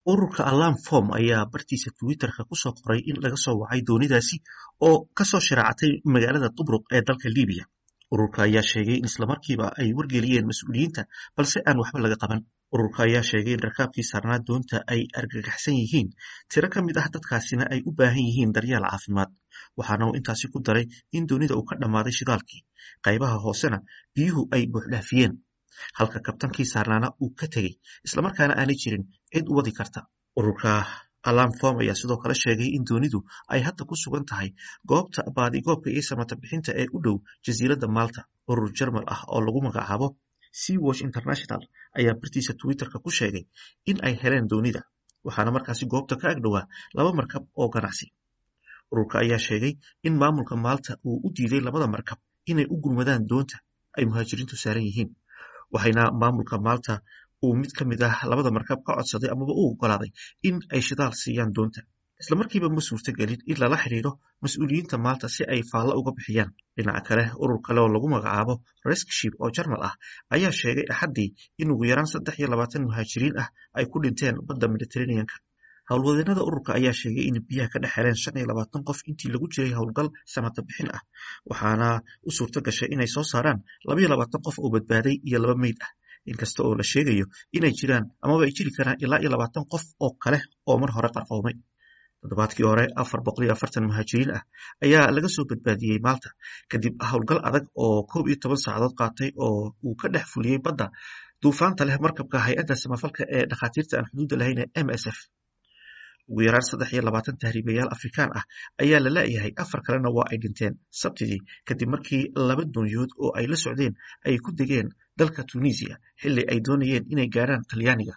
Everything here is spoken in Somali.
ururka alarm form ayaa bartiisa twitterka kusoo qoray in laga soo wacay doonidaasi oo kasoo shiraacatay magaalada tubruq ee dalka libiya ururka ayaa sheegay in islamarkiiba ay wargeliyeen mas-uuliyiinta balse aan waxba laga qaban ururka ayaa sheegay in rakaabkii saarnaa doonta ay argagaxsan yihiin tiro ka mid ah dadkaasina ay u baahan yihiin daryeel caafimaad waxaana uu intaasi ku daray in doonida uu ka dhammaaday shidaalkii qaybaha hoosena biyuhu ay buuxdhaafiyeen halka kabtankii saarnaana uu ka tegey islamarkaana aanay jirin cid u wadi karta ururka alarm form ayaa sidoo kale sheegay in doonidu ay hadda ku sugan tahay goobta baadigoobka iyo samata bixinta ee u dhow jasiiradda malta urur jarmal ah oo lagu magacaabo sea watch international ayaa bartiisa twitterka ku sheegay in ay heleen doonida waxaana markaasi goobta ka agdhowaa laba markab oo ganacsi ururka ayaa sheegay in maamulka maalta uu u diiday labada markab inay u gurmadaan doonta ay muhaajiriintu saaran yihiin waxayna maamulka maalta uu mid ka mid ah labada markab ka codsaday amaba u ogolaaday in ay shidaal siiyaan doonta islamarkiiba ma suurtagelin in lala xidhiidho mas-uuliyiinta maalta si ay faallo uga bixiyaan dhinaca kale urur kale oo lagu magacaabo reskship oo jarmal ah ayaa sheegay axaddii in ugu yaraan saddex iyo labaatan muhaajiriin ah ay ku dhinteen badda mediteraneanka howlwadeenada ururka ayaa sheegay in biyaha ka dhex heleen shan iyo labaatan qof intii lagu jiray howlgal samata bixin ah waxaana u suurto gashay inay soo saaraan labaiyo labaatan qof oo badbaaday iyo laba meyd ah inkasta oo la sheegayo inay jiraan amaba ay jiri karaan ilaa iyo labaatan qof oo kale oo mar hore qarqoomay toddobaadkii hore afar boqol iyo afartan muhaajiriin ah ayaa laga soo badbaadiyey maalta kadib howlgal adag oo koob iyo toban saacadood qaatay oo uu ka dhex fuliyey badda duufaanta leh markabka hay-adda samafalka ee dhakhaatiirta aan xuduudda lahayn ee m s f ugu yaraan saddex iyo labaatan tahriibayaal afrikaan ah ayaa la la'yahay afar kalena waa ay dhinteen sabtidii kadib markii laba doonyood oo ay la socdeen ay ku degeen dalka tunisiya xilli ay doonayeen inay gaarhaan talyaaniga